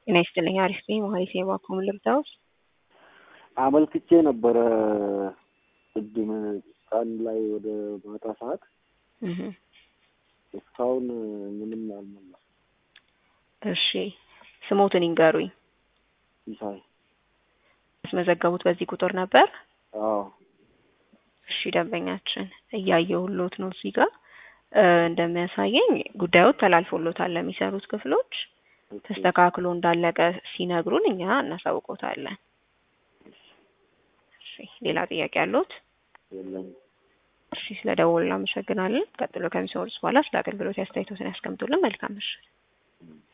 ጤና ይስጥልኝ። አሪፍ ነኝ። መሀይሴ ባኮም ልርዳውስ አመልክቼ ነበረ ቅድም ቀን ላይ ወደ ማታ ሰዓት እስካሁን ምንም አልመለሱም። እሺ ስሞትን ይንገሩኝ። ሲሳይ ያስመዘገቡት በዚህ ቁጥር ነበር? አዎ እሺ ደንበኛችን እያየሁሎት ነው እዚህ ጋር እንደሚያሳየኝ ጉዳዩ ተላልፎሎታል ለሚሰሩት ክፍሎች ተስተካክሎ እንዳለቀ ሲነግሩን እኛ እናሳውቆታለን። እሺ ሌላ ጥያቄ አለዎት? የለኝም። እሺ ስለ ደወሉ እናመሰግናለን። ቀጥሎ ከሚሰሩት በኋላ ስለ አገልግሎት አስተያየቶትን ያስቀምጡልን። መልካም ምሽት።